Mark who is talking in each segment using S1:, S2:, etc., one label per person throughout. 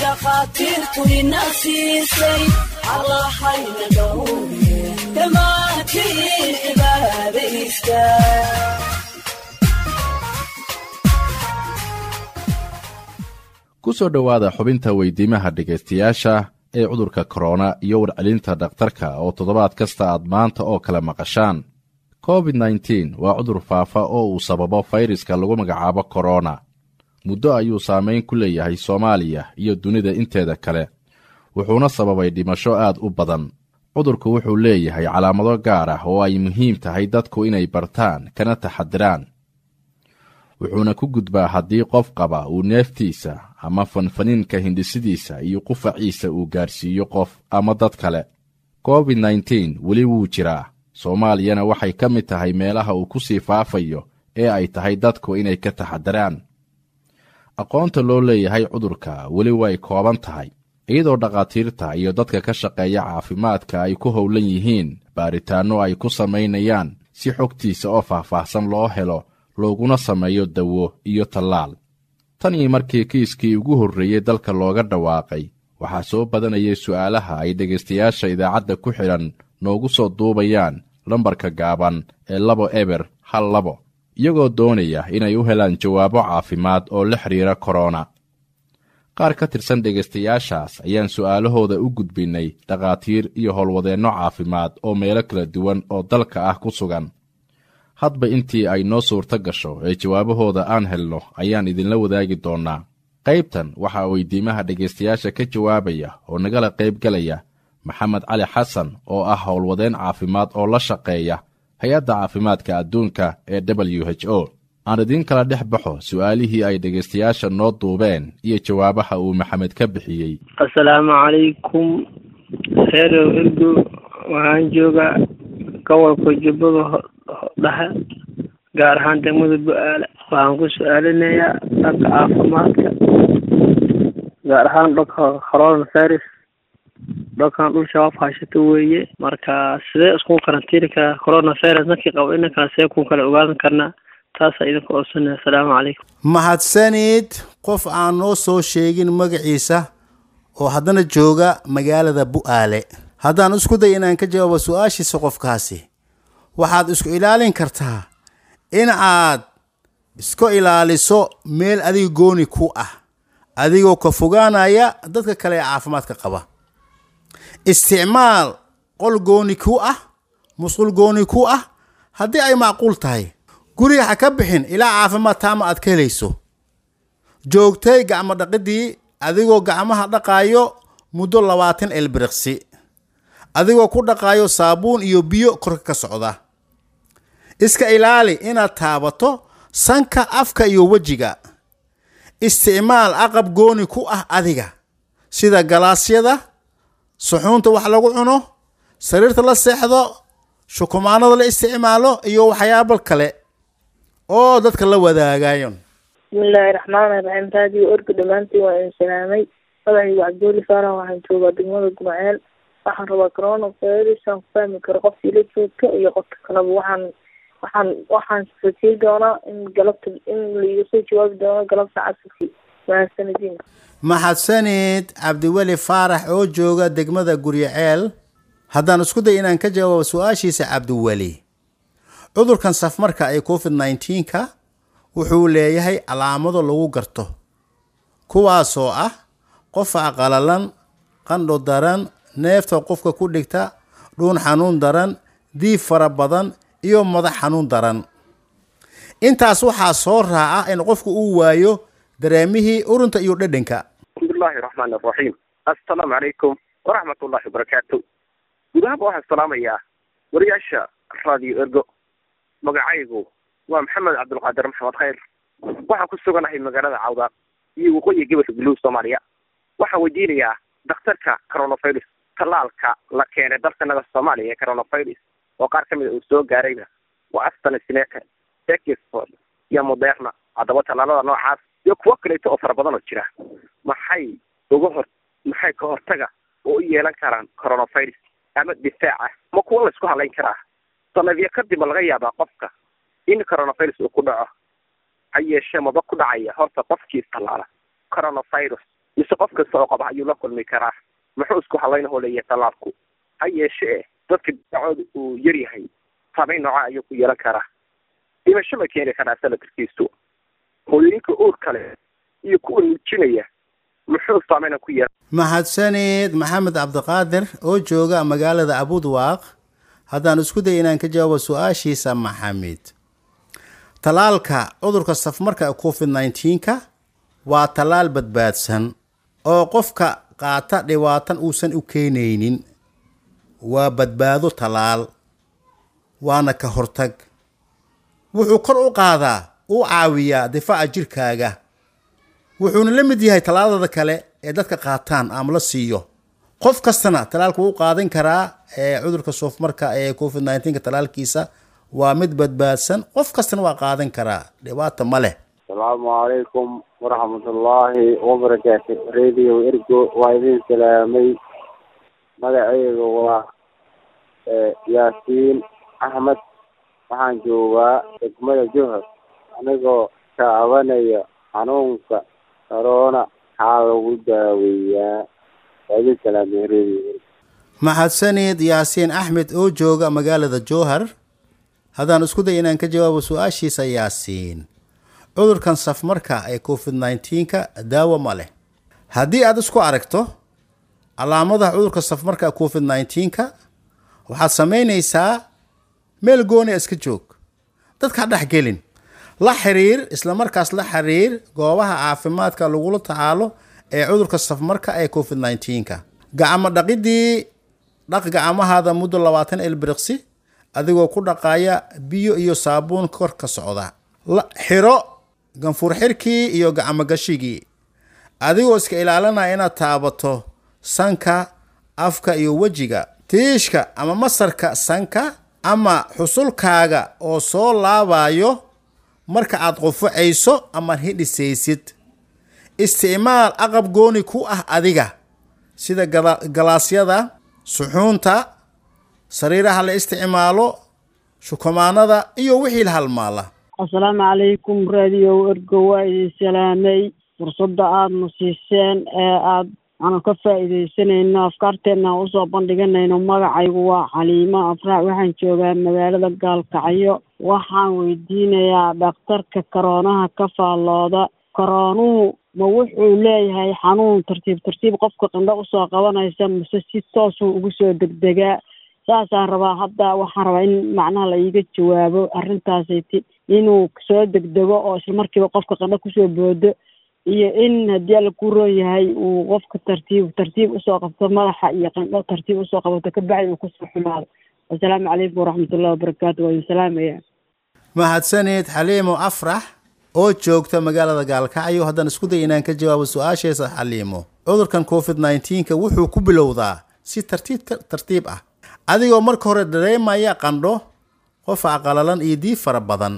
S1: dhakhaatiirtu ina siisay allahayna dhowre dhammaantiin cibaadaysta
S2: ku soo dhowaada xubinta weydiimaha dhegaystayaasha ee cudurka korona iyo warcelinta dhakhtarka oo toddobaad kasta aad maanta oo kale maqashaan covid nteen waa cudur faafa oo uu sababo fayraska lagu magacaabo korona muddo ayuu saamayn ku leeyahay soomaaliya iyo dunida inteeda kale wuxuuna sababay dhimasho aad u badan cudurku wuxuu leeyahay calaamado gaar ah oo ay muhiim tahay dadku inay bartaan kana taxadiraan wuxuuna ku gudbaa haddii qof qaba uu neeftiisa ama fanfaniinka hindhisidiisa iyo qufaciisa uu gaarsiiyo qof ama dad kale covid nteen weli wuu jiraa soomaaliyana waxay ka mid tahay meelaha uu ku sii faafayo ee ay tahay dadku inay ka taxadiraan aqoonta loo leeyahay cudurka weli way kooban tahay iyadoo dhakhaatiirta iyo dadka ka shaqeeya caafimaadka ay ku howlan yihiin baaritaanno ay ku samaynayaan si xogtiisa oo faahfaahsan loo helo looguna sameeyo dawo iyo tallaal tan iyo markii kiiskii ugu horreeyey dalka looga dhawaaqay waxaa soo badanayay su'aalaha ay dhegaystayaasha idaacadda ku xidhan noogu soo duubayaan lambarka gaaban ee labo eber hal labo iyagoo doonaya inay u helaan jawaabo caafimaad oo la xidhiira korona qaar ka tirsan dhegaystayaashaas ayaan su'aalahooda u gudbinnay dhakhaatiir iyo howlwadeenno caafimaad oo meelo kala duwan oo dalka ah ku sugan hadba intii ay noo suurto gasho ee jawaabahooda aan helno ayaan idinla wadaagi doonnaa qaybtan waxaa weydiimaha dhegaystayaasha ka jawaabaya oo nagala qaybgelaya maxamed cali xasan oo ah howlwadeen caafimaad oo la shaqeeya hay-adda caafimaadka adduunka ee w h o aan idiin kala dhex baxo su'aalihii ay dhegaystayaasha noo duubeen iyo jawaabaha uu maxamed ka bixiyey
S3: assalaamu calaykum reerow ergo waxaan joogaa gobolka jubbada dhexe gaar ahaan degmada bu-aale waxaan ku su-aalinayaa dhanka caafimaadka gaar ahaan dhanka corona virus dhankan dhul shabaab hayshato weeye marka sidee isku karantiini karaa corona virus markii qabo inankana see ku kala ogaadan karnaa taasaa idinka oodsanaya assalaamu calaykum
S4: mahadsanid qof aan noo soo sheegin magaciisa oo haddana jooga magaalada bu-aale haddaan isku day inaan ka jawaabo su-aashiisa qofkaasi waxaad isku ilaalin kartaa in aad isku ilaaliso meel adiga gooni ku ah adigoo ka fogaanaya dadka kale ee caafimaadka qaba isticmaal qol gooni ku ah musqul gooni ku ah haddii ay macquul tahay guriga ha ka bixin ilaa caafimaad taama aad ka helayso joogtay gacmo dhaqidii adigoo gacmaha dhaqaayo muddo labaatan elbiriqsi adigoo ku dhaqaayo saabuun iyo biyo korka ka socda iska ilaali inaad taabato sanka afka iyo wejiga isticmaal aqab gooni ku ah adiga sida galaasyada suxuunta wax lagu cuno sariirta la seexdo shukumaanada la isticmaalo iyo waxyaabo kale oo dadka la wadaagayo
S5: bismillaahi raxmaani raxiim raadiyo orga dhammaantiin waa idin salaamay magacaygu cabdiweli faarax waxaan joogaa degmada gumaceel waxaan rabaa corona virus aan ku fahmi karo qofka ila joogka iyo qofka kaleba waxaan waxaan waxaan rajay doonaa in galabta in laiga soo jawaabi doono galabta casirkii mahadsanidin
S4: mahadsanid cabdiweli faarax oo jooga degmada guryaceel haddaan isku day inaan ka jawaabo su-aashiisa cabdiweli cudurkan safmarka ee covid nneteen-ka wuxuu leeyahay calaamado lagu garto kuwaasoo ah qofa qalalan qandho daran neefta qofka ku dhigta dhuun xanuun daran diib fara badan iyo madax xanuun daran intaas waxaa soo raaca in qofku uu waayo dareemihii urunta iyo dhedhanka
S6: bismillahi raxmaani raxiim assalaamu calaykum waraxmat ullahi wabarakaatu guud ahaanba waxaan salaamayaa wariyaasha radio ergo magacaygu waa maxamed cabdulqaadir maxamed khayr waxaan ku suganahay magaalada cawdaaq iyo waqooyiga gobolka galuu soomaaliya waxaan weydiinayaa dakhtarka coronavirus tallaalka la keenay dalkanaga soomaaliya ee coronavirus oo qaar ka mida uu soo gaarayna waa astrazeneca Oxford iyo moderna haddaba tallaalada noocaas iyo kuwo kaleeto oo fara badan oo jira maxay uga hor maxay ka hortaga oo u yeelan karaan coronavirus ama difaaca ma kuwa la isku halayn karaa sanadyo kadib ma laga yaabaa qofka in coronavirus uu ku dhaco ha yeeshee maba ku dhacaya horta qofkii tallaala coronavirus mise qof kasta oo qaba ayuu la kulmi karaa muxuu isku halaynahoo leeyahay talaalku ha yeeshee dadka dacooda uu yar yahay saameyn nooca ayuu ku yeelan karaa dhimasho ma keeni karaa salatarkiisu hooyooyinka uur kale iyo kuwa nuujinaya muxuu saameyna ku yeelan
S4: mahadsaneed maxamed cabdiqaadir oo jooga magaalada abudwaaq haddaan isku day inaan ka jawaabo su-aashiisa maxamed talaalka cudurka safmarka covid 19ka waa talaal badbaadsan oo qofka qaata dhibaatan uusan u keenaynin waa badbaado talaal waana ka hortag wuxuu kor u qaadaa uu caawiyaa difaaca jirkaaga wuxuuna la mid yahay talaadada kale ee dadka qaataan ama la siiyo qof kastana talaalka wuu qaadan karaa ee cudurka soofmarka ee covid 19ka talaalkiisa waa mid badbaadsan qof kastana waa qaadan karaa dhibaata ma leh
S7: asalaamu calaykum waraxmatullaahi wabarakaatu radio ergo waa idin salaamay magacayga waa yaasiin axmed waxaan joogaa degmada johor anigoo taabanaya xanuunka corona maxaa lagu daaweeyaa waa idin salaamay radio ergo
S4: mahadsaneed yaasiin axmed oo jooga magaalada jowhar haddaan isku day inaan ka jawaabo su-aashiisa yaasiin cudurkan safmarka ee covid 19ka daawo ma leh haddii aad isku aragto calaamadaha cudurka safmarka ee covid 19ka waxaad samaynaysaa meel gooni iska joog dadka ha dhexgelin la xiriir islamarkaas la xiriir goobaha caafimaadka lagula tacaalo ee cudurka safmarka ee covid 19ka gacmo dhaqidii dhaq gacmahaada muddo labaatan ilbiriqsi adigoo ku dhaqaya biyo iyo saabuun kor ka socda la xiro ganfuur xirkii iyo gacmo gashigii adigoo iska ilaalinaya inaad taabato sanka afka iyo wejiga tiishka ama masarka sanka ama xusulkaaga oo soo laabayo marka aad qufacayso ama hidhisaysid isticmaal aqab gooni ku ah adiga sida gala- galaasyada suxuunta sariiraha la isticmaalo shukumaanada iyo wixii la halmaala
S8: asalaamu calaykum radio ergo waa idin salaamay fursadda aadna siiseen ee aad aanu ka faa'iidaysanayno afkaarteenna aan usoo bandhiganayno magacaygu waa xaliimo afraac waxaan joogaa magaalada gaalkacyo waxaan weydiinayaa dhakhtarka koroonaha ka faallooda koroonuhu ma wuxuu leeyahay xanuun tartiib tartiib qofka qindho usoo qabanaysa mise si toosuu ugu soo degdegaa saasaan rabaa hadda waxaan rabaa in macnaha la iiga jawaabo arrintaasiti inuu soo degdego oo isla markiiba qofka qandho kusoo boodo iyo in haddii alla ku roon yahay uu qofka tartiib tartiib usoo qabto madaxa iyo qandho tartiib usoo qabato kabacdi uu kusoo xumaado assalaamu calaykum waraxmatullahi wabarakaatu waa idin salaamaya
S4: mahadsaneed xaliimo afrax oo joogta magaalada gaalkacyo haddaan isku day inaan ka jawaabo su-aasheesa xaliimo cudurkan covid 19ka wuxuu ku bilowdaa si tartiib tartiib ah adigoo marka hore dareemaya qandho qofa qalalan iyo diib fara badan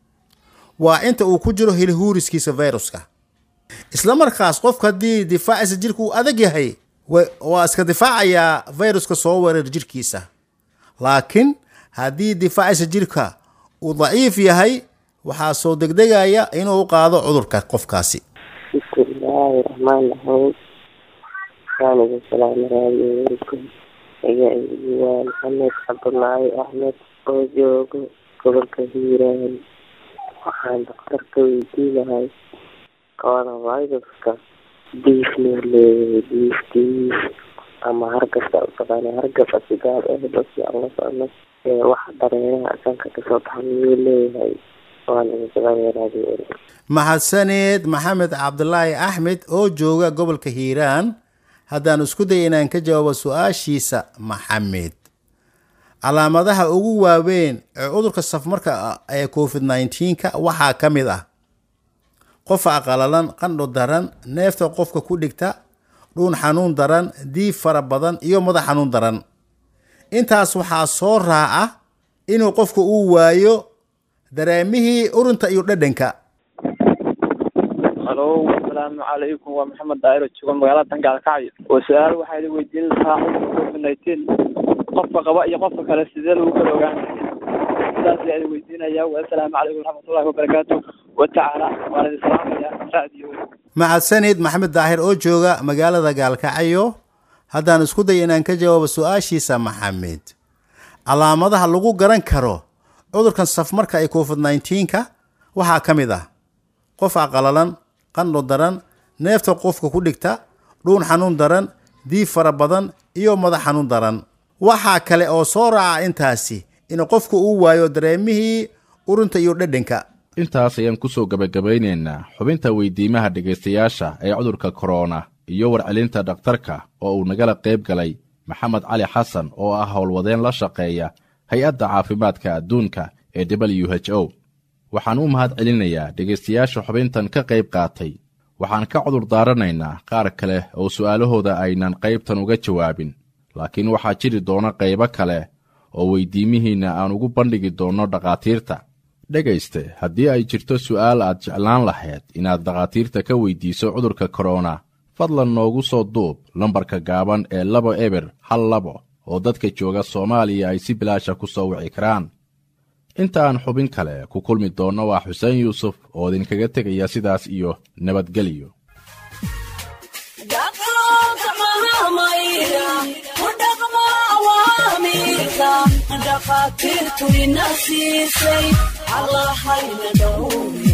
S4: waa inta uu ku jiro hilihuuriskiisa viruska isla markaas qofka haddii difaaciisa jirka uu adag yahay wa- waa iska difaacayaa viruska soo weerar jirkiisa laakiin haddii difaaciisa jirka uu daciif yahay waxaa soo degdegaya inuu u qaado cudurka qofkaasi
S9: bismillaahi raxmaani raxiim waanigu salaamo raadiyo werku magacaygu waa maxamed cabdulaahi axmed oo joogo gobolka hiiraan waxaan dhakhtarka weydiinahay coronaviruska diif muu leeyahay diiftiis ama hargabka utaqaana hargabka sigaar eh dadki aan la socno ee waxa dareeraha sanka kasoo baxa miyuu leeyahay waanigu salaamo raadiyo werku
S4: mahadsaneed maxamed cabdulaahi axmed oo jooga gobolka hiiraan haddaan isku day inaan ka jawaabo su-aashiisa maxamed calaamadaha ugu waaweyn ee cudurka safmarka ah ee covid 19ka waxaa ka mid ah qofa qalalan qandho daran neefta qofka ku dhigta dhuun xanuun daran diib fara badan iyo madax xanuun daran intaas waxaa soo raaca inuu qofka uu waayo dareemihii urunta iyo dhadhanka
S10: halo asalaamu calaykum waa maxamed daahiro jooga magaalada dangaalkacyo oo su-aal waxaa idin weydiin lahaa cudurka covid nineteen qofka qaba iyo qofka kale sidee lagu kala ogaan sidaas ayaa idin weydiinaya wasalaamu calaykum waraxmatullahi wabarakaatu watacaala waan idin salaamaya raadiyo
S4: mahadsanid maxamed daahir oo jooga magaalada gaalkacyo haddaan isku day inaan ka jawaabo su-aashiisa maxamed calaamadaha lagu garan karo cudurkan safmarka ee covid nneteen-ka waxaa ka mid ah qof aqalalan qandho daran neefta qofka ku dhigta dhuun xanuun daran diib fara badan iyo madax xanuun daran waxaa kale oo soo raaca intaasi in qofku uu waayo dareemihii urinta iyo dhedhanka
S2: intaas ayaan ku soo gebagabaynaynaa xubinta weydiimaha dhegaystayaasha ee cudurka korona iyo warcelinta dhakhtarka oo uu nagala qayb galay maxamed cali xasan oo ah howlwadeen la shaqeeya hay-adda caafimaadka adduunka ee w h o waxaan u mahad celinayaa dhegaystayaasha xubintan ka qayb qaatay waxaan ka cudur daaranaynaa qaar kale oo su'aalahooda aynan qaybtan uga jawaabin laakiin waxaa jiri doona qaybo kale oo weydiimihiinna aan ugu bandhigi doonno dhakhaatiirta dhegayste haddii ay jirto su'aal aad jeclaan lahayd inaad dhakhaatiirta ka weydiiso cudurka korona fadlan noogu soo duub lambarka gaaban ee labo eber hal labo oo dadka jooga soomaaliya ay si bilaasha ku soo wici karaan inta aan xubin kale ku kulmi doonno waa xuseen yuusuf oo idinkaga tegaya sidaas iyo nabadgelyo
S1: dhakhaatiirtu ina siisay allahayna dhowr